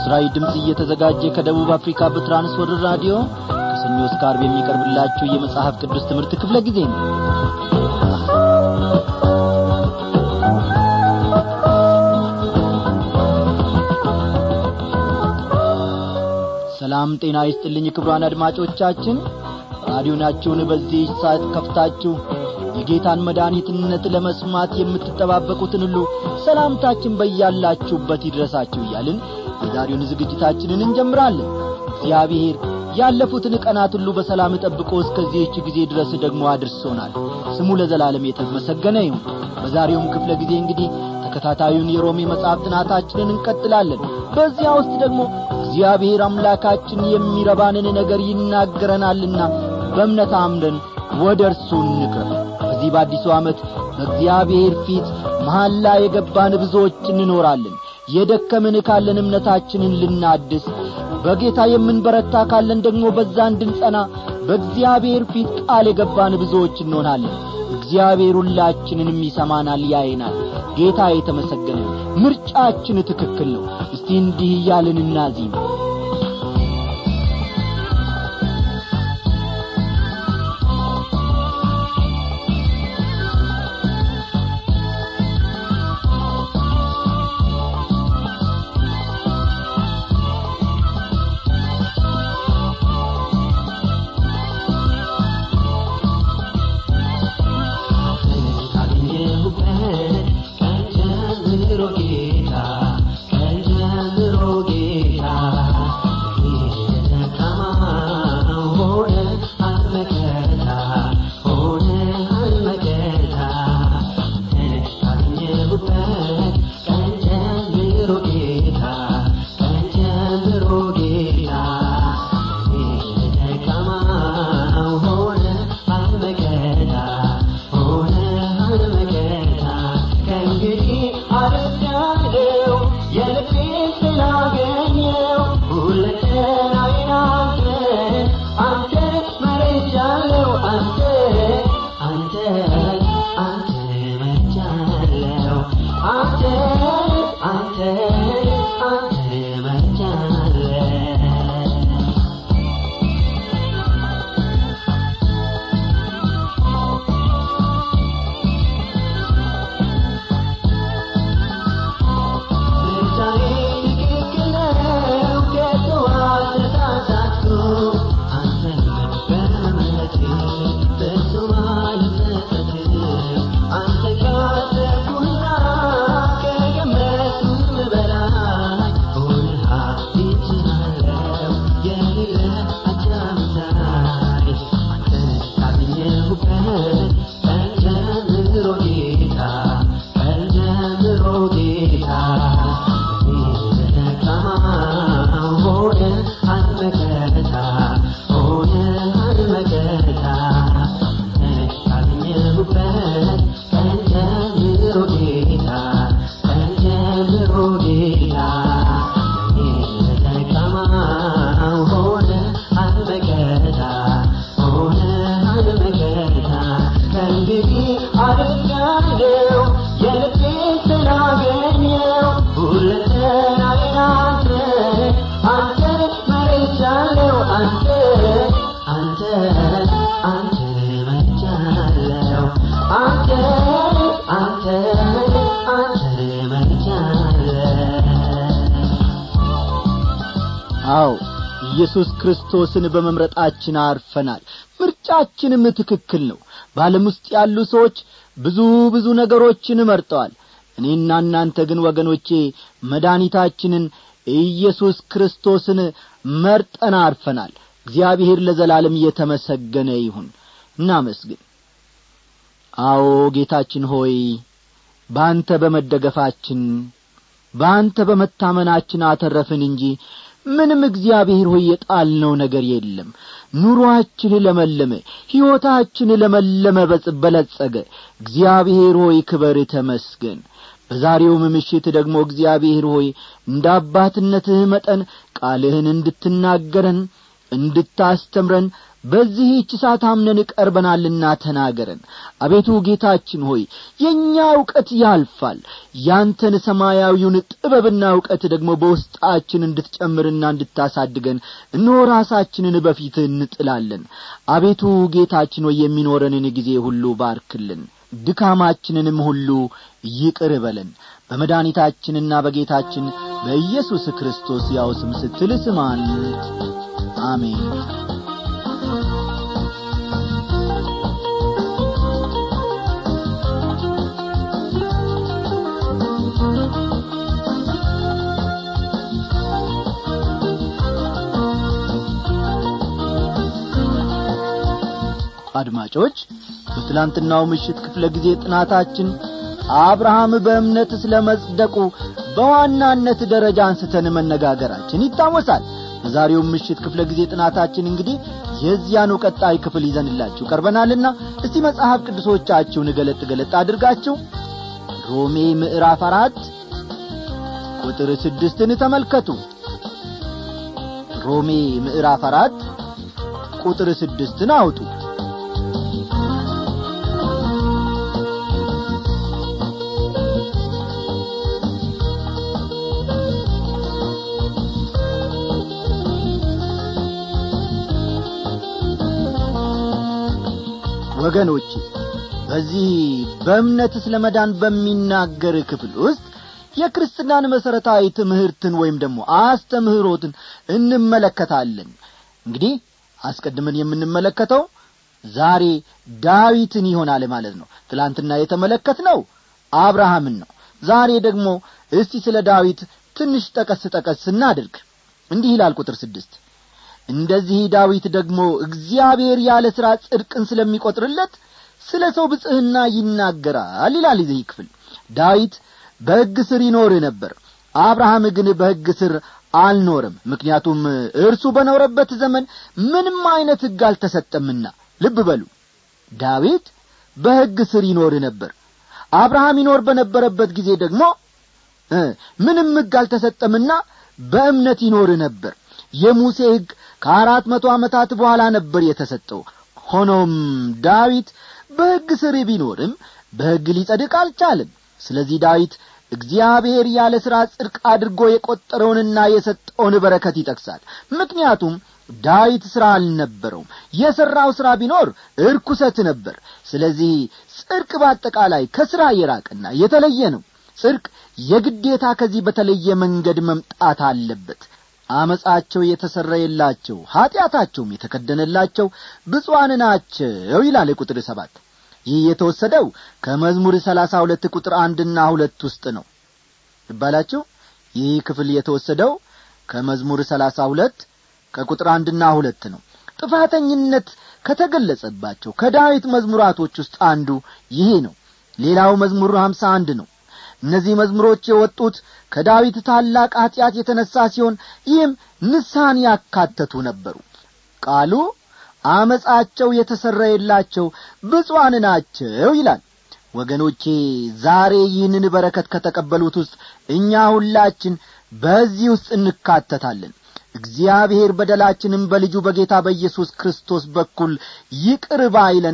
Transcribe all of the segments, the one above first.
ለምስራዊ ድምፅ እየተዘጋጀ ከደቡብ አፍሪካ በትራንስወርልድ ራዲዮ ከሰኞ እስከ ዓርብ የሚቀርብላችሁ የመጽሐፍ ቅዱስ ትምህርት ክፍለ ጊዜ ነው ሰላም ጤና ይስጥልኝ ክብሯን አድማጮቻችን ራዲዮናችሁን በዚህ ሰዓት ከፍታችሁ የጌታን መድኃኒትነት ለመስማት የምትጠባበቁትን ሁሉ ሰላምታችን በያላችሁበት ይድረሳችሁ እያልን የዛሬውን ዝግጅታችንን እንጀምራለን እግዚአብሔር ያለፉትን ቀናት ሁሉ በሰላም ጠብቆ እስከዚህች ጊዜ ድረስ ደግሞ አድርሶናል ስሙ ለዘላለም የተመሰገነ ይሁን በዛሬውም ክፍለ ጊዜ እንግዲህ ተከታታዩን የሮሜ መጽሐፍ ጥናታችንን እንቀጥላለን በዚያ ውስጥ ደግሞ እግዚአብሔር አምላካችን የሚረባንን ነገር ይናገረናልና በእምነት አምነን ወደ እርሱ እንቅረብ በዚህ በአዲሱ ዓመት በእግዚአብሔር ፊት መሐላ የገባን ብዙዎች እንኖራለን የደከምን ካለን እምነታችንን ልናድስ በጌታ የምንበረታ ካለን ደግሞ በዛ እንድንጸና በእግዚአብሔር ፊት ቃል የገባን ብዙዎች እንሆናለን እግዚአብሔር ሁላችንንም ይሰማናል ያይናል ጌታ የተመሰገነ ምርጫችን ትክክል ነው እስቲ እንዲህ እያልን እናዚም አዎ ኢየሱስ ክርስቶስን በመምረጣችን አርፈናል ምርጫችንም ትክክል ነው በዓለም ውስጥ ያሉ ሰዎች ብዙ ብዙ ነገሮችን መርጠዋል እኔና እናንተ ግን ወገኖቼ መድኃኒታችንን ኢየሱስ ክርስቶስን መርጠን አርፈናል እግዚአብሔር ለዘላለም እየተመሰገነ ይሁን እናመስግን አዎ ጌታችን ሆይ በአንተ በመደገፋችን በአንተ በመታመናችን አተረፍን እንጂ ምንም እግዚአብሔር ሆይ የጣልነው ነገር የለም ኑሮአችን ለመለመ ሕይወታችን ለመለመ በለጸገ እግዚአብሔር ሆይ ክበር ተመስገን በዛሬውም ምሽት ደግሞ እግዚአብሔር ሆይ እንደ አባትነትህ መጠን ቃልህን እንድትናገረን እንድታስተምረን በዚህች ሰዓት አምነን ቀርበናልና ተናገረን አቤቱ ጌታችን ሆይ የእኛ እውቀት ያልፋል ያንተን ሰማያዊውን ጥበብና እውቀት ደግሞ በውስጣችን እንድትጨምርና እንድታሳድገን እነሆ ራሳችንን በፊትህ እንጥላለን አቤቱ ጌታችን ሆይ የሚኖረንን ጊዜ ሁሉ ባርክልን ድካማችንንም ሁሉ ይቅር በለን በመድኃኒታችንና በጌታችን በኢየሱስ ክርስቶስ ያው ስም ስትል ስማን አሜን አድማጮች በትላንትናው ምሽት ክፍለ ጊዜ ጥናታችን አብርሃም በእምነት ስለ መጽደቁ በዋናነት ደረጃ አንስተን መነጋገራችን ይታወሳል በዛሬው ምሽት ክፍለ ጊዜ ጥናታችን እንግዲህ የዚያኑ ቀጣይ ክፍል ይዘንላችሁ ቀርበናልና እስቲ መጽሐፍ ቅዱሶቻችሁን ገለጥ ገለጥ አድርጋችሁ ሮሜ ምዕራፍ አራት ቁጥር ስድስትን ተመልከቱ ሮሜ ምዕራፍ አራት ቁጥር ስድስትን አውጡ ወገኖች በዚህ በእምነት ስለ መዳን በሚናገር ክፍል ውስጥ የክርስትናን መሠረታዊ ትምህርትን ወይም ደግሞ አስተምህሮትን እንመለከታለን እንግዲህ አስቀድመን የምንመለከተው ዛሬ ዳዊትን ይሆናል ማለት ነው ትላንትና የተመለከት ነው አብርሃምን ነው ዛሬ ደግሞ እስቲ ስለ ዳዊት ትንሽ ጠቀስ ጠቀስ እናድርግ እንዲህ ይላል ቁጥር ስድስት እንደዚህ ዳዊት ደግሞ እግዚአብሔር ያለ ሥራ ጽድቅን ስለሚቈጥርለት ስለ ሰው ብጽሕና ይናገራል ይላል ይህ ክፍል ዳዊት በሕግ ስር ይኖር ነበር አብርሃም ግን በሕግ ስር አልኖርም ምክንያቱም እርሱ በኖረበት ዘመን ምንም ዐይነት ሕግ አልተሰጠምና ልብ በሉ ዳዊት በሕግ ስር ይኖር ነበር አብርሃም ይኖር በነበረበት ጊዜ ደግሞ ምንም ሕግ አልተሰጠምና በእምነት ይኖር ነበር የሙሴ ሕግ ከአራት መቶ ዓመታት በኋላ ነበር የተሰጠው ሆኖም ዳዊት በሕግ ስር ቢኖርም በሕግ ሊጸድቅ አልቻለም ስለዚህ ዳዊት እግዚአብሔር ያለ ሥራ ጽድቅ አድርጎ የቈጠረውንና የሰጠውን በረከት ይጠቅሳል ምክንያቱም ዳዊት ሥራ አልነበረውም የሠራው ሥራ ቢኖር እርኩሰት ነበር ስለዚህ ጽድቅ በአጠቃላይ ከሥራ የራቅና የተለየ ነው ጽድቅ የግዴታ ከዚህ በተለየ መንገድ መምጣት አለበት አመፃቸው የተሰረየላቸው ኀጢአታቸውም የተከደነላቸው ብፁዓን ናቸው ይላል ቁጥር ሰባት ይህ የተወሰደው ከመዝሙር ሰላሳ ሁለት ቁጥር አንድና ሁለት ውስጥ ነው ይባላችሁ ይህ ክፍል የተወሰደው ከመዝሙር ሰላሳ ሁለት ከቁጥር አንድና ሁለት ነው ጥፋተኝነት ከተገለጸባቸው ከዳዊት መዝሙራቶች ውስጥ አንዱ ይሄ ነው ሌላው መዝሙር ሀምሳ አንድ ነው እነዚህ መዝሙሮች የወጡት ከዳዊት ታላቅ ኀጢአት የተነሣ ሲሆን ይህም ንስሐን ያካተቱ ነበሩ ቃሉ አመፃቸው የተሰረየላቸው ብፁዓን ናቸው ይላል ወገኖቼ ዛሬ ይህንን በረከት ከተቀበሉት ውስጥ እኛ ሁላችን በዚህ ውስጥ እንካተታለን እግዚአብሔር በደላችንም በልጁ በጌታ በኢየሱስ ክርስቶስ በኩል ይቅር ባይለን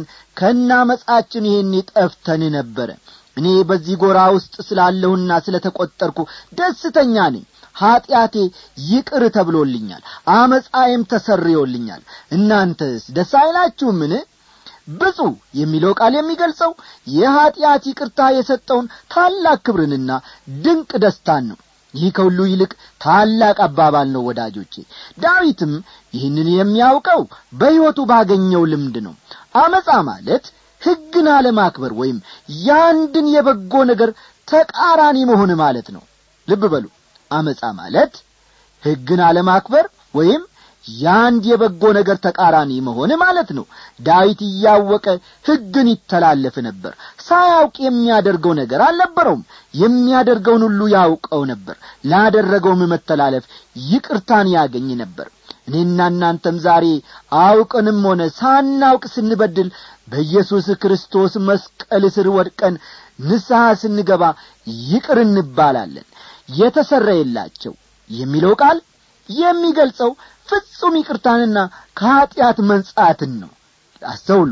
ከናመጻችን ይሄን ጠፍተን ነበረ እኔ በዚህ ጎራ ውስጥ ስላለሁና ስለ ተቈጠርኩ ደስተኛ ነኝ ኀጢአቴ ይቅር ተብሎልኛል አመፃዬም ተሰርዮልኛል እናንተስ ደስ አይላችሁምን ብፁ የሚለው ቃል የሚገልጸው የኀጢአት ይቅርታ የሰጠውን ታላቅ ክብርንና ድንቅ ደስታን ነው ይህ ከሁሉ ይልቅ ታላቅ አባባል ነው ወዳጆቼ ዳዊትም ይህንን የሚያውቀው በሕይወቱ ባገኘው ልምድ ነው አመፃ ማለት ሕግን አለማክበር ወይም ያንድን የበጎ ነገር ተቃራኒ መሆን ማለት ነው ልብ በሉ አመፃ ማለት ሕግን አለማክበር ወይም ያንድ የበጎ ነገር ተቃራኒ መሆን ማለት ነው ዳዊት እያወቀ ሕግን ይተላለፍ ነበር ሳያውቅ የሚያደርገው ነገር አልነበረውም የሚያደርገውን ሁሉ ያውቀው ነበር ላደረገውም መተላለፍ ይቅርታን ያገኝ ነበር እኔና እናንተም ዛሬ አውቅንም ሆነ ሳናውቅ ስንበድል በኢየሱስ ክርስቶስ መስቀል ስር ወድቀን ንስሐ ስንገባ ይቅር እንባላለን የተሰረየላቸው የሚለው ቃል የሚገልጸው ፍጹም ይቅርታንና ከኀጢአት መንጻትን ነው አስተውሉ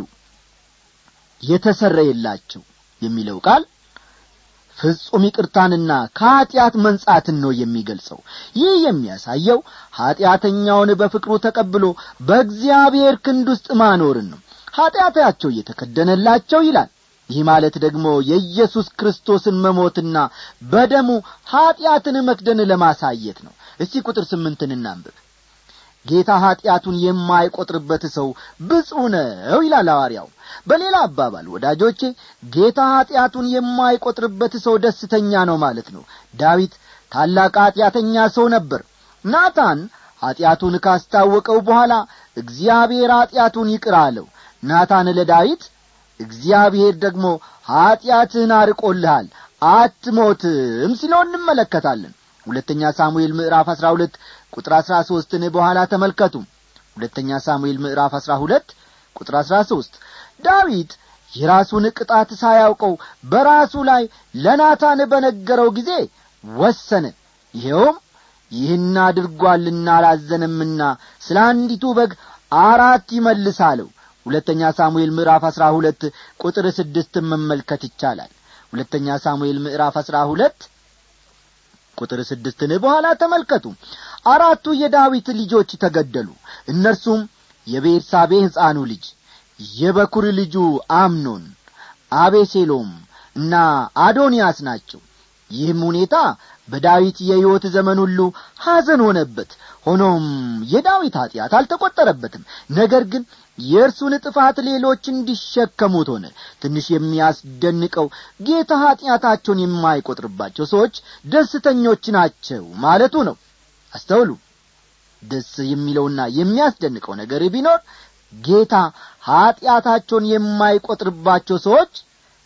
የተሰረየላቸው የሚለው ቃል ፍጹም ይቅርታንና ከኀጢአት መንጻትን ነው የሚገልጸው ይህ የሚያሳየው ኀጢአተኛውን በፍቅሩ ተቀብሎ በእግዚአብሔር ክንድ ውስጥ ማኖርን ነው ኀጢአታቸው እየተከደነላቸው ይላል ይህ ማለት ደግሞ የኢየሱስ ክርስቶስን መሞትና በደሙ ኀጢአትን መክደን ለማሳየት ነው እስቲ ቁጥር ስምንትን እናንብብ ጌታ ኀጢአቱን የማይቈጥርበት ሰው ብፁዕ ነው ይላል ሐዋርያው በሌላ አባባል ወዳጆቼ ጌታ ኀጢአቱን የማይቈጥርበት ሰው ደስተኛ ነው ማለት ነው ዳዊት ታላቅ ኀጢአተኛ ሰው ነበር ናታን ኀጢአቱን ካስታወቀው በኋላ እግዚአብሔር ኀጢአቱን ይቅር አለው ናታን ለዳዊት እግዚአብሔር ደግሞ ኀጢአትህን አርቆልሃል አትሞትም ሲለው እንመለከታለን ሁለተኛ ሳሙኤል ምዕራፍ አሥራ ሁለት ቁጥር አሥራ ሦስትን በኋላ ተመልከቱ ሁለተኛ ሳሙኤል ምዕራፍ አሥራ ሁለት ቁጥር አሥራ ሦስት ዳዊት የራሱን ቅጣት ሳያውቀው በራሱ ላይ ለናታን በነገረው ጊዜ ወሰነ ይኸውም ይህን አድርጓልና አላዘነምና ስለ አንዲቱ በግ አራት ይመልስ አለው ሁለተኛ ሳሙኤል ምዕራፍ አሥራ ሁለት ቁጥር ስድስትን መመልከት ይቻላል ሁለተኛ ሳሙኤል ምዕራፍ አሥራ ሁለት ቁጥር ስድስትን በኋላ ተመልከቱ አራቱ የዳዊት ልጆች ተገደሉ እነርሱም የቤርሳቤ ሕፃኑ ልጅ የበኩር ልጁ አምኖን አቤሴሎም እና አዶንያስ ናቸው ይህም ሁኔታ በዳዊት የሕይወት ዘመን ሁሉ ሐዘን ሆነበት ሆኖም የዳዊት ኀጢአት አልተቈጠረበትም ነገር ግን የእርሱን ጥፋት ሌሎች እንዲሸከሙት ሆነ ትንሽ የሚያስደንቀው ጌታ ኀጢአታቸውን የማይቈጥርባቸው ሰዎች ደስተኞች ናቸው ማለቱ ነው አስተውሉ ደስ የሚለውና የሚያስደንቀው ነገር ቢኖር ጌታ ኀጢአታቸውን የማይቈጥርባቸው ሰዎች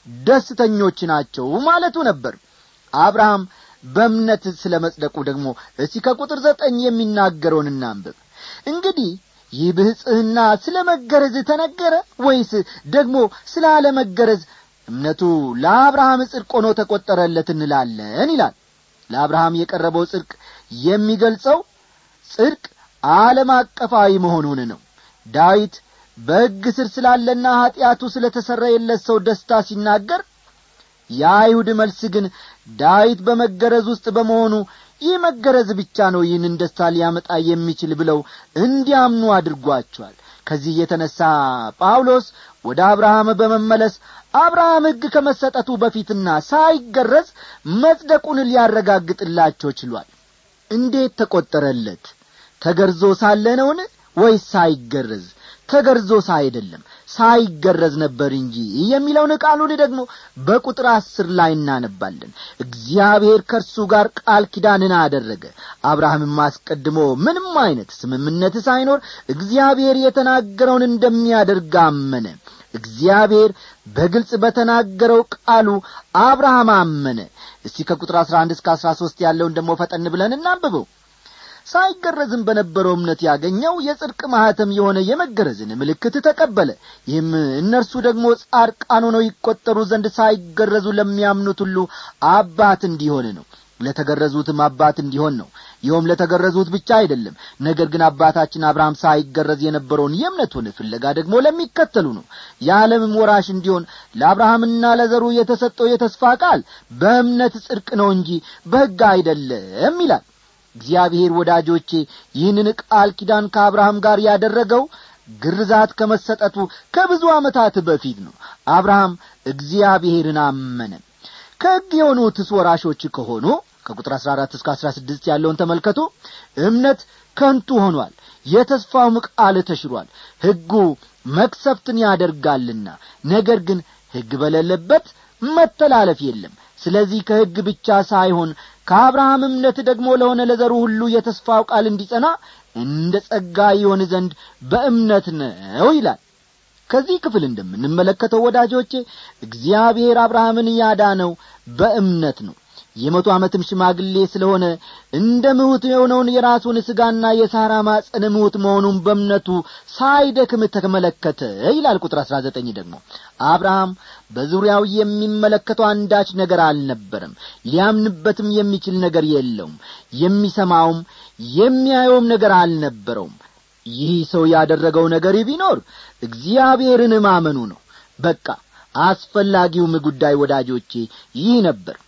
ደስተኞች ናቸው ማለቱ ነበር አብርሃም በእምነት ስለ መጽደቁ ደግሞ እስቲ ከቁጥር ዘጠኝ የሚናገረውን እናንብብ እንግዲህ ይህ ብሕጽህና ስለ መገረዝ ተነገረ ወይስ ደግሞ ስለ አለመገረዝ እምነቱ ለአብርሃም ጽድቅ ሆኖ ተቈጠረለት እንላለን ይላል ለአብርሃም የቀረበው ጽድቅ የሚገልጸው ጽድቅ ዓለም አቀፋዊ መሆኑን ነው ዳዊት በሕግ ስር ስላለና ኀጢአቱ ስለ ተሰረየለት ሰው ደስታ ሲናገር የአይሁድ መልስ ግን ዳዊት በመገረዝ ውስጥ በመሆኑ ይህ መገረዝ ብቻ ነው ይህንን ደስታ ሊያመጣ የሚችል ብለው እንዲያምኑ አድርጓቸዋል ከዚህ የተነሣ ጳውሎስ ወደ አብርሃም በመመለስ አብርሃም ሕግ ከመሰጠቱ በፊትና ሳይገረዝ መጽደቁን ሊያረጋግጥላቸው ችሏል እንዴት ተቈጠረለት ተገርዞ ሳለ ነውን ወይስ ሳይገረዝ ተገርዞ አይደለም ሳይገረዝ ነበር እንጂ የሚለውን ቃሉን ደግሞ በቁጥር አስር ላይ እናነባለን እግዚአብሔር ከእርሱ ጋር ቃል ኪዳንን አደረገ አብርሃምም አስቀድሞ ምንም አይነት ስምምነት ሳይኖር እግዚአብሔር የተናገረውን እንደሚያደርግ አመነ እግዚአብሔር በግልጽ በተናገረው ቃሉ አብርሃም አመነ እስቲ ከቁጥር አሥራ አንድ እስከ አሥራ ሦስት ያለውን ደግሞ ፈጠን ብለን እናንብበው ሳይገረዝም በነበረው እምነት ያገኘው የጽድቅ ማኅተም የሆነ የመገረዝን ምልክት ተቀበለ ይህም እነርሱ ደግሞ ጻድቃን ሆነው ይቈጠሩ ዘንድ ሳይገረዙ ለሚያምኑት ሁሉ አባት እንዲሆን ነው ለተገረዙትም አባት እንዲሆን ነው ይኸውም ለተገረዙት ብቻ አይደለም ነገር ግን አባታችን አብርሃም ሳይገረዝ የነበረውን የእምነቱን ፍለጋ ደግሞ ለሚከተሉ ነው የዓለምም ወራሽ እንዲሆን ለአብርሃምና ለዘሩ የተሰጠው የተስፋ ቃል በእምነት ጽድቅ ነው እንጂ በሕግ አይደለም ይላል እግዚአብሔር ወዳጆቼ ይህንን ቃል ኪዳን ከአብርሃም ጋር ያደረገው ግርዛት ከመሰጠቱ ከብዙ ዓመታት በፊት ነው አብርሃም እግዚአብሔርን አመነ ከሕግ የሆኑትስ ወራሾች ከሆኑ ከቁጥር አሥራ አራት እስከ አሥራ ስድስት ያለውን ተመልከቱ እምነት ከንቱ ሆኗል የተስፋውም ቃል ተሽሯል ሕጉ መክሰፍትን ያደርጋልና ነገር ግን ሕግ በሌለበት መተላለፍ የለም ስለዚህ ከሕግ ብቻ ሳይሆን ከአብርሃም እምነት ደግሞ ለሆነ ለዘሩ ሁሉ የተስፋው ቃል እንዲጸና እንደ ጸጋ ይሆን ዘንድ በእምነት ነው ይላል ከዚህ ክፍል እንደምንመለከተው ወዳጆቼ እግዚአብሔር አብርሃምን ያዳነው በእምነት ነው የመቶ ዓመትም ሽማግሌ ስለሆነ እንደ ምሁት የሆነውን የራሱን ሥጋና የሳራ ማጸን ምሁት መሆኑን በእምነቱ ሳይደክም ተመለከተ ይላል ቁጥር አሥራ ዘጠኝ ደግሞ አብርሃም በዙሪያው የሚመለከተው አንዳች ነገር አልነበረም ሊያምንበትም የሚችል ነገር የለውም የሚሰማውም የሚያየውም ነገር አልነበረውም ይህ ሰው ያደረገው ነገር ቢኖር እግዚአብሔርን ማመኑ ነው በቃ አስፈላጊውም ጉዳይ ወዳጆቼ ይህ ነበር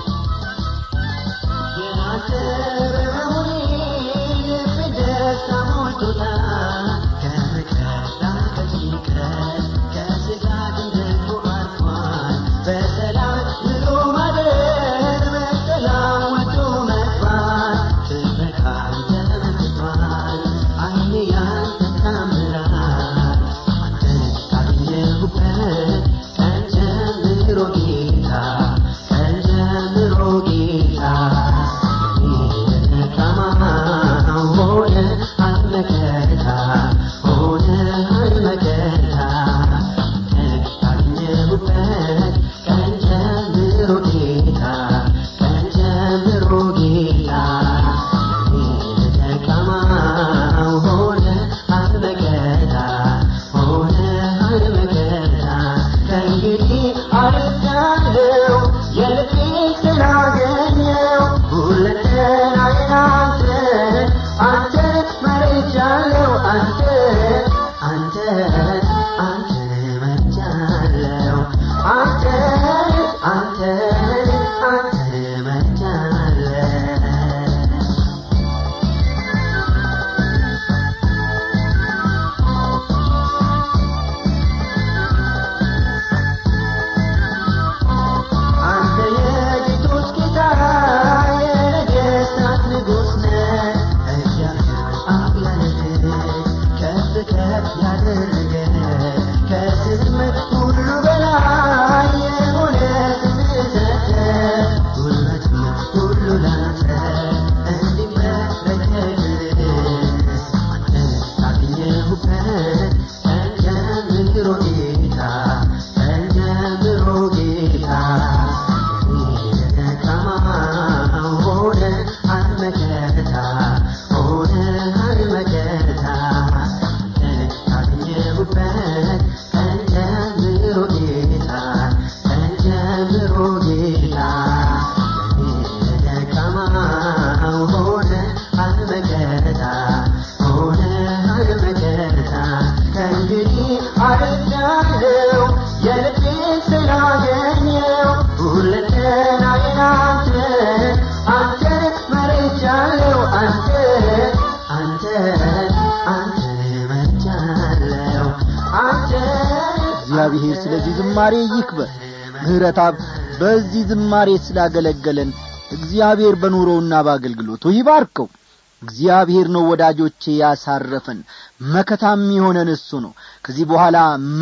እግዚአብሔር ስለዚህ ዝማሬ ይክበር ምህረታብ በዚህ ዝማሬ ስላገለገለን እግዚአብሔር በኑሮውና በአገልግሎቱ ይባርከው እግዚአብሔር ነው ወዳጆቼ ያሳረፈን መከታም የሆነን እሱ ነው ከዚህ በኋላ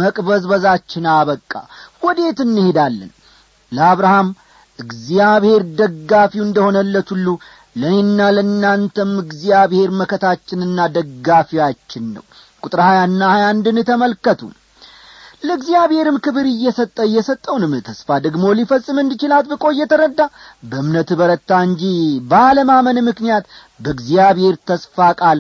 መቅበዝበዛችን አበቃ ወዴት እንሄዳለን ለአብርሃም እግዚአብሔር ደጋፊው እንደሆነለት ሁሉ ለእኔና ለእናንተም እግዚአብሔር መከታችንና ደጋፊያችን ነው ቁጥር ሀያና ሀያ አንድን ተመልከቱ ለእግዚአብሔርም ክብር እየሰጠ እየሰጠውንም ተስፋ ደግሞ ሊፈጽም እንዲችል አጥብቆ እየተረዳ በእምነት በረታ እንጂ ባለማመን ምክንያት በእግዚአብሔር ተስፋ ቃል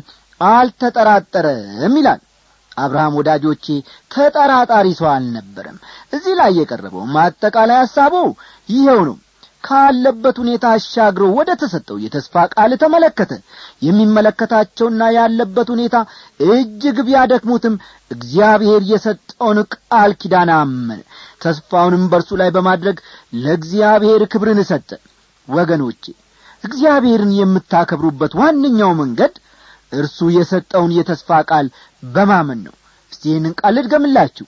አልተጠራጠረም ይላል አብርሃም ወዳጆቼ ተጠራጣሪ ሰው አልነበረም እዚህ ላይ የቀረበው ማጠቃላይ ሐሳቡ ይኸው ነው ካለበት ሁኔታ አሻግሮ ወደ ተሰጠው የተስፋ ቃል ተመለከተ የሚመለከታቸውና ያለበት ሁኔታ እጅግ ቢያደክሙትም እግዚአብሔር የሰጠውን ቃል ኪዳን አመነ ተስፋውንም በእርሱ ላይ በማድረግ ለእግዚአብሔር ክብርን ሰጠ ወገኖቼ እግዚአብሔርን የምታከብሩበት ዋነኛው መንገድ እርሱ የሰጠውን የተስፋ ቃል በማመን ነው እስቲ ይህንን ቃል ልድገምላችሁ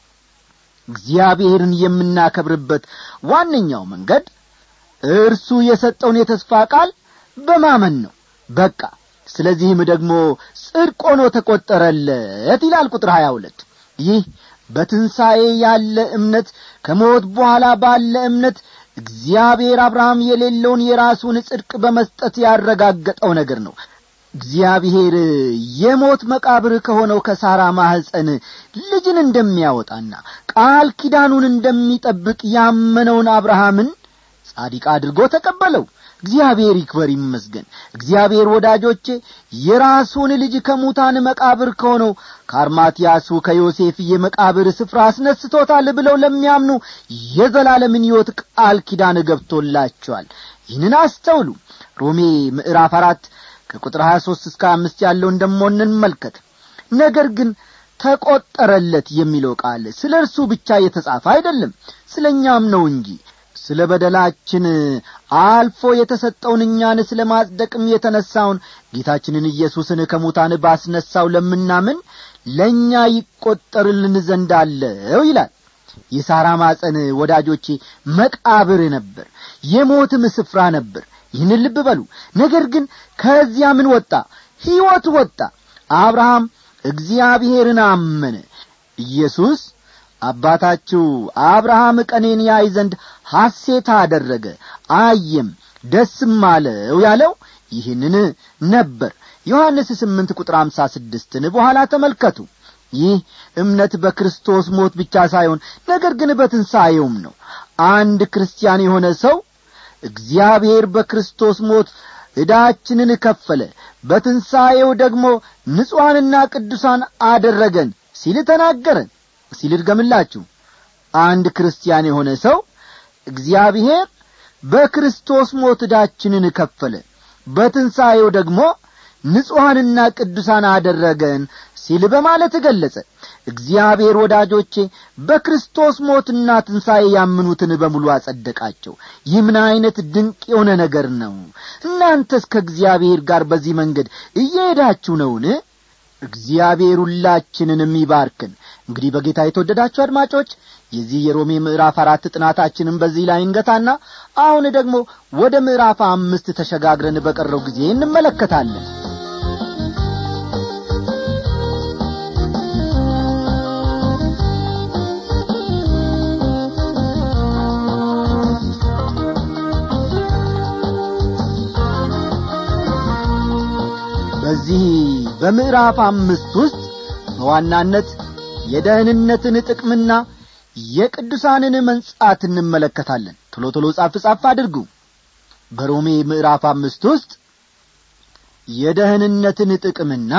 እግዚአብሔርን የምናከብርበት ዋነኛው መንገድ እርሱ የሰጠውን የተስፋ ቃል በማመን ነው በቃ ስለዚህም ደግሞ ጽድቅ ሆኖ ተቈጠረለት ይላል ቁጥር ሀያ ሁለት ይህ በትንሣኤ ያለ እምነት ከሞት በኋላ ባለ እምነት እግዚአብሔር አብርሃም የሌለውን የራሱን ጽድቅ በመስጠት ያረጋገጠው ነገር ነው እግዚአብሔር የሞት መቃብር ከሆነው ከሳራ ማኅፀን ልጅን እንደሚያወጣና ቃል ኪዳኑን እንደሚጠብቅ ያመነውን አብርሃምን ጻዲቅ አድርጎ ተቀበለው እግዚአብሔር ይክበር ይመስገን እግዚአብሔር ወዳጆቼ የራሱን ልጅ ከሙታን መቃብር ከሆነው ከአርማትያሱ ከዮሴፍ የመቃብር ስፍራ አስነስቶታል ብለው ለሚያምኑ የዘላለምን ሕይወት ቃል ኪዳን ገብቶላቸዋል ይህንን አስተውሉ ሮሜ ምዕራፍ አራት ከቁጥር ሀያ ሦስት እስከ አምስት ያለውን ደሞ እንመልከት ነገር ግን ተቈጠረለት የሚለው ቃል ስለ እርሱ ብቻ የተጻፈ አይደለም ስለ እኛም ነው እንጂ ስለ በደላችን አልፎ የተሰጠውን እኛን ስለ ማጽደቅም የተነሣውን ጌታችንን ኢየሱስን ከሙታን ባስነሣው ለምናምን ለእኛ ይቈጠርልን ዘንድ አለው ይላል የሳራ ማፀን ወዳጆቼ መቃብር ነበር የሞትም ስፍራ ነበር ይህን ልብ በሉ ነገር ግን ከዚያ ምን ወጣ ሕይወት ወጣ አብርሃም እግዚአብሔርን አመነ ኢየሱስ አባታችሁ አብርሃም ቀኔን ያይ ዘንድ ሐሴት አደረገ አየም ደስም አለው ያለው ይህንን ነበር ዮሐንስ ስምንት ቁጥር አምሳ ስድስትን በኋላ ተመልከቱ ይህ እምነት በክርስቶስ ሞት ብቻ ሳይሆን ነገር ግን በትንሣኤውም ነው አንድ ክርስቲያን የሆነ ሰው እግዚአብሔር በክርስቶስ ሞት ዕዳችንን ከፈለ በትንሣኤው ደግሞ ንጹሐንና ቅዱሳን አደረገን ሲል ተናገረን ሲል ድገምላችሁ አንድ ክርስቲያን የሆነ ሰው እግዚአብሔር በክርስቶስ ሞት ዕዳችንን ከፈለ በትንሣኤው ደግሞ ንጹሐንና ቅዱሳን አደረገን ሲል በማለት ገለጸ እግዚአብሔር ወዳጆቼ በክርስቶስ ሞትና ትንሣኤ ያምኑትን በሙሉ አጸደቃቸው ይህ ምን ዐይነት ድንቅ የሆነ ነገር ነው እናንተስ ከእግዚአብሔር ጋር በዚህ መንገድ እየሄዳችሁ ነውን እግዚአብሔር ሁላችንንም ይባርክን እንግዲህ በጌታ የተወደዳችሁ አድማጮች የዚህ የሮሜ ምዕራፍ አራት ጥናታችንን በዚህ ላይ እንገታና አሁን ደግሞ ወደ ምዕራፍ አምስት ተሸጋግረን በቀረው ጊዜ እንመለከታለን በዚህ በምዕራፍ አምስት ውስጥ በዋናነት የደህንነትን ጥቅምና የቅዱሳንን መንጻት እንመለከታለን ቶሎ ቶሎ ጻፍ ጻፍ አድርጉ በሮሜ ምዕራፍ አምስት ውስጥ የደህንነትን ጥቅምና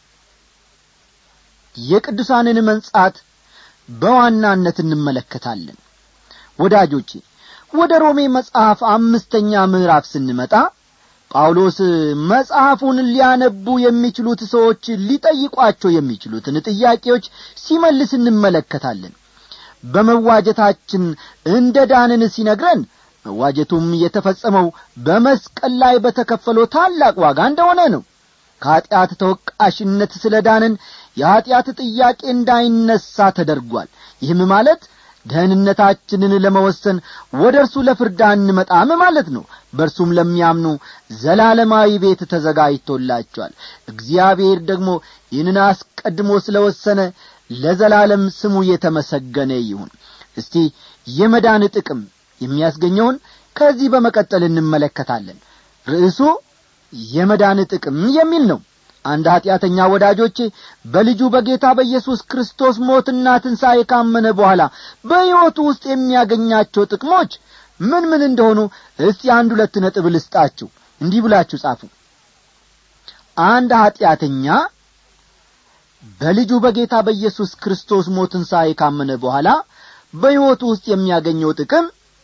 የቅዱሳንን መንጻት በዋናነት እንመለከታለን ወዳጆቼ ወደ ሮሜ መጽሐፍ አምስተኛ ምዕራፍ ስንመጣ ጳውሎስ መጽሐፉን ሊያነቡ የሚችሉት ሰዎች ሊጠይቋቸው የሚችሉትን ጥያቄዎች ሲመልስ እንመለከታለን በመዋጀታችን እንደ ዳንን ሲነግረን መዋጀቱም የተፈጸመው በመስቀል ላይ በተከፈለው ታላቅ ዋጋ እንደሆነ ነው ከኀጢአት ተወቃሽነት ስለ ዳንን የኀጢአት ጥያቄ እንዳይነሣ ተደርጓል ይህም ማለት ደህንነታችንን ለመወሰን ወደ እርሱ ለፍርድ አንመጣም ማለት ነው በእርሱም ለሚያምኑ ዘላለማዊ ቤት ተዘጋጅቶላቸዋል እግዚአብሔር ደግሞ ይህንን አስቀድሞ ስለ ወሰነ ለዘላለም ስሙ የተመሰገነ ይሁን እስቲ የመዳን ጥቅም የሚያስገኘውን ከዚህ በመቀጠል እንመለከታለን ርዕሱ የመዳን ጥቅም የሚል ነው አንድ ኀጢአተኛ ወዳጆቼ በልጁ በጌታ በኢየሱስ ክርስቶስ ሞትና ትንሣኤ ካመነ በኋላ በሕይወቱ ውስጥ የሚያገኛቸው ጥቅሞች ምን ምን እንደሆኑ እስቲ አንድ ሁለት ነጥብ ልስጣችሁ እንዲህ ብላችሁ ጻፉ አንድ ኀጢአተኛ በልጁ በጌታ በኢየሱስ ክርስቶስ ሞት ትንሣኤ ካመነ በኋላ በሕይወቱ ውስጥ የሚያገኘው ጥቅም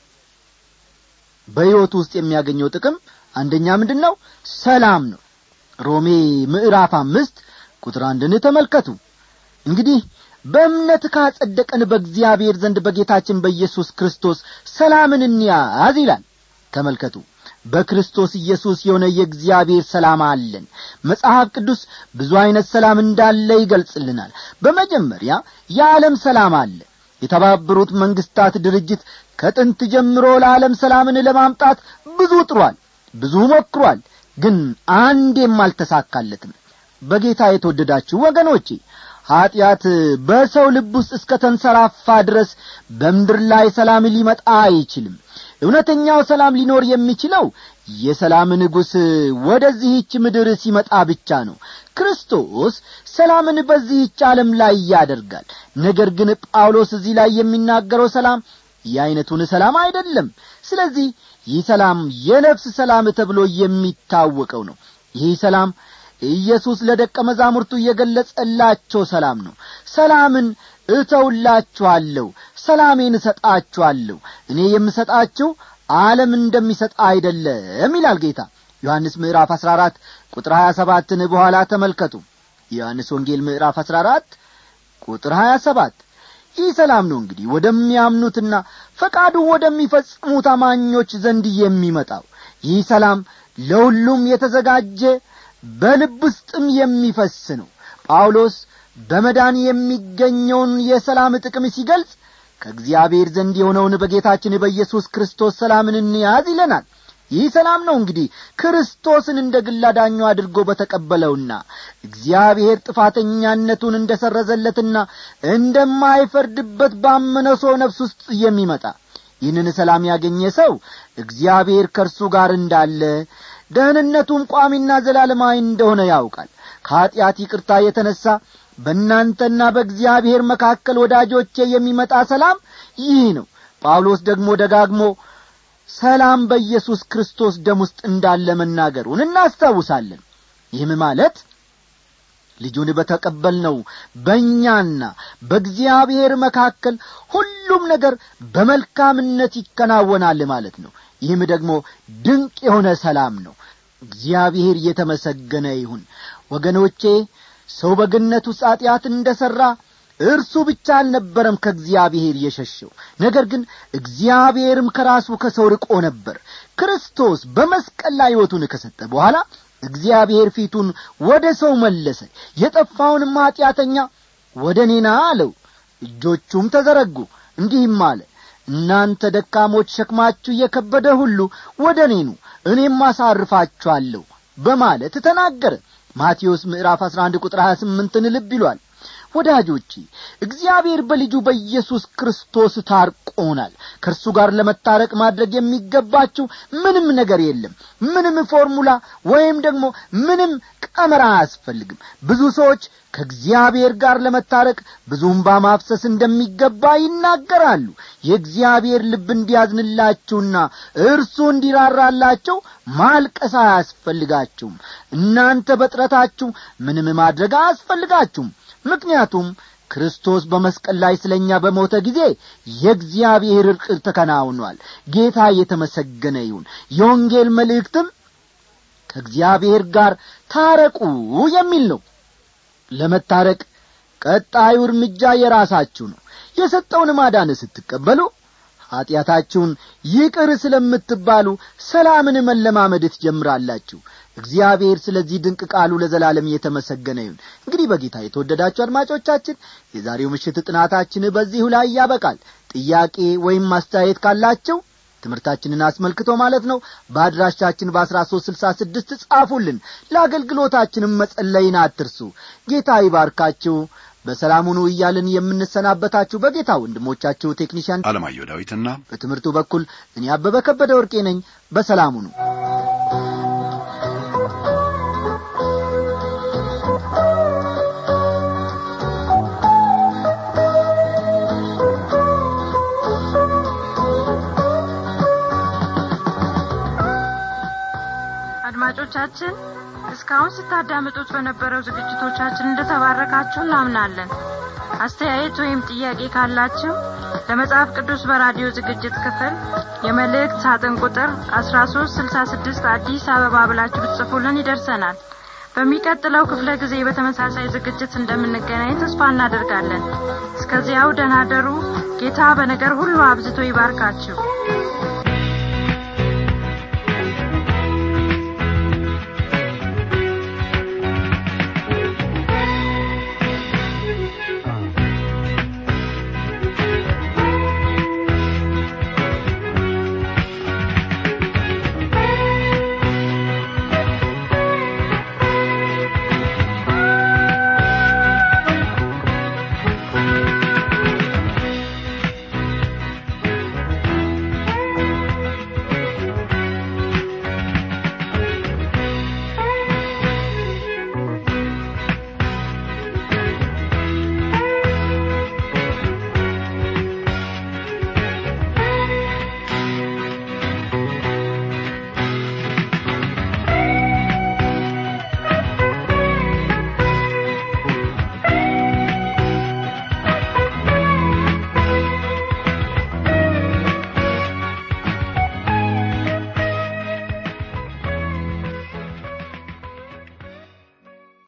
በሕይወቱ ውስጥ የሚያገኘው ጥቅም አንደኛ ምንድን ነው ሰላም ነው ሮሜ ምዕራፍ አምስት ቁጥር አንድን ተመልከቱ እንግዲህ በእምነት ካጸደቀን በእግዚአብሔር ዘንድ በጌታችን በኢየሱስ ክርስቶስ ሰላምን እንያዝ ይላል ተመልከቱ በክርስቶስ ኢየሱስ የሆነ የእግዚአብሔር ሰላም አለን መጽሐፍ ቅዱስ ብዙ ዐይነት ሰላም እንዳለ ይገልጽልናል በመጀመሪያ የዓለም ሰላም አለ የተባበሩት መንግስታት ድርጅት ከጥንት ጀምሮ ለዓለም ሰላምን ለማምጣት ብዙ ጥሯል ብዙ ሞክሯል ግን አንዴም አልተሳካለትም በጌታ የተወደዳችሁ ወገኖቼ ኀጢአት በሰው ልብ ውስጥ እስከ ተንሰራፋ ድረስ በምድር ላይ ሰላም ሊመጣ አይችልም እውነተኛው ሰላም ሊኖር የሚችለው የሰላም ንጉሥ ወደዚህች ምድር ሲመጣ ብቻ ነው ክርስቶስ ሰላምን በዚህች ዓለም ላይ ያደርጋል ነገር ግን ጳውሎስ እዚህ ላይ የሚናገረው ሰላም የዐይነቱን ሰላም አይደለም ስለዚህ ይህ ሰላም የነፍስ ሰላም ተብሎ የሚታወቀው ነው ይህ ሰላም ኢየሱስ ለደቀ መዛሙርቱ የገለጸላቸው ሰላም ነው ሰላምን እተውላችኋለሁ ሰላሜን እሰጣችኋለሁ እኔ የምሰጣችሁ ዓለም እንደሚሰጥ አይደለም ይላል ጌታ ዮሐንስ ምዕራፍ አሥራ አራት ቁጥር ሀያ ሰባትን በኋላ ተመልከቱ የዮሐንስ ወንጌል ምዕራፍ አሥራ አራት ቁጥር ሀያ ሰባት ይህ ሰላም ነው እንግዲህ ወደሚያምኑትና ፈቃዱ ወደሚፈጽሙት አማኞች ዘንድ የሚመጣው ይህ ሰላም ለሁሉም የተዘጋጀ በልብ ውስጥም የሚፈስ ነው ጳውሎስ በመዳን የሚገኘውን የሰላም ጥቅም ሲገልጽ ከእግዚአብሔር ዘንድ የሆነውን በጌታችን በኢየሱስ ክርስቶስ ሰላምን እንያዝ ይለናል ይህ ሰላም ነው እንግዲህ ክርስቶስን እንደ ግል አዳኙ አድርጎ በተቀበለውና እግዚአብሔር ጥፋተኛነቱን እንደ ሰረዘለትና እንደማይፈርድበት ባመነው ሰው ነፍስ ውስጥ የሚመጣ ይህንን ሰላም ያገኘ ሰው እግዚአብሔር ከእርሱ ጋር እንዳለ ደህንነቱም ቋሚና ዘላለማዊ እንደሆነ ያውቃል ከኀጢአት ይቅርታ የተነሣ በእናንተና በእግዚአብሔር መካከል ወዳጆቼ የሚመጣ ሰላም ይህ ነው ጳውሎስ ደግሞ ደጋግሞ ሰላም በኢየሱስ ክርስቶስ ደም ውስጥ እንዳለ መናገሩን እናስታውሳለን ይህም ማለት ልጁን በተቀበልነው በእኛና በእግዚአብሔር መካከል ሁሉም ነገር በመልካምነት ይከናወናል ማለት ነው ይህም ደግሞ ድንቅ የሆነ ሰላም ነው እግዚአብሔር እየተመሰገነ ይሁን ወገኖቼ ሰው በገነት ውስጥ ኀጢአት እንደ ሠራ እርሱ ብቻ አልነበረም ከእግዚአብሔር የሸሸው ነገር ግን እግዚአብሔርም ከራሱ ከሰው ርቆ ነበር ክርስቶስ በመስቀል ላይ ሕይወቱን ከሰጠ በኋላ እግዚአብሔር ፊቱን ወደ ሰው መለሰ የጠፋውንም ኀጢአተኛ ወደ እኔና አለው እጆቹም ተዘረጉ እንዲህም አለ እናንተ ደካሞች ሸክማችሁ እየከበደ ሁሉ ወደ እኔኑ እኔም አሳርፋችኋለሁ በማለት ተናገረ ማቴዎስ ምዕራፍ አሥራ አንድ ቁጥር ሀያ ስምንትን ልብ ይሏል ወዳጆቼ እግዚአብሔር በልጁ በኢየሱስ ክርስቶስ ታርቆናል ከእርሱ ጋር ለመታረቅ ማድረግ የሚገባችው ምንም ነገር የለም ምንም ፎርሙላ ወይም ደግሞ ምንም ቀመራ አያስፈልግም ብዙ ሰዎች ከእግዚአብሔር ጋር ለመታረቅ ብዙም ባማፍሰስ እንደሚገባ ይናገራሉ የእግዚአብሔር ልብ እንዲያዝንላችሁና እርሱ እንዲራራላቸው ማልቀስ አያስፈልጋችሁም እናንተ በጥረታችሁ ምንም ማድረግ አያስፈልጋችሁም ምክንያቱም ክርስቶስ በመስቀል ላይ ስለ እኛ በሞተ ጊዜ የእግዚአብሔር እርቅ ተከናውኗል ጌታ የተመሰገነ ይሁን የወንጌል መልእክትም ከእግዚአብሔር ጋር ታረቁ የሚል ነው ለመታረቅ ቀጣዩ እርምጃ የራሳችሁ ነው የሰጠውን ማዳን ስትቀበሉ ኀጢአታችሁን ይቅር ስለምትባሉ ሰላምን መለማመድ ትጀምራላችሁ እግዚአብሔር ስለዚህ ድንቅ ቃሉ ለዘላለም እየተመሰገነ ይሁን እንግዲህ በጌታ የተወደዳችሁ አድማጮቻችን የዛሬው ምሽት ጥናታችን በዚሁ ላይ ያበቃል ጥያቄ ወይም ማስተያየት ካላቸው ትምህርታችንን አስመልክቶ ማለት ነው በአድራሻችን በአስራ ሶስት ስልሳ ስድስት ጻፉልን ለአገልግሎታችንም መጸለይን አትርሱ ጌታ ይባርካችሁ በሰላሙኑ እያልን የምንሰናበታችሁ በጌታ ወንድሞቻችሁ ቴክኒሽያን አለማየሁ ዳዊትና በትምህርቱ በኩል እኔ አበበ ከበደ ወርቄ ነኝ በሰላሙኑ አድማጮቻችን እስካሁን ስታዳምጡት በነበረው ዝግጅቶቻችን እንደተባረካችሁ እናምናለን አስተያየት ወይም ጥያቄ ካላችሁ ለመጽሐፍ ቅዱስ በራዲዮ ዝግጅት ክፍል የመልእክት ሳጥን ቁጥር 1366 አዲስ አበባ ብላችሁ ብትጽፉልን ይደርሰናል በሚቀጥለው ክፍለ ጊዜ በተመሳሳይ ዝግጅት እንደምንገናኝ ተስፋ እናደርጋለን እስከዚያው ደናደሩ ጌታ በነገር ሁሉ አብዝቶ ይባርካችሁ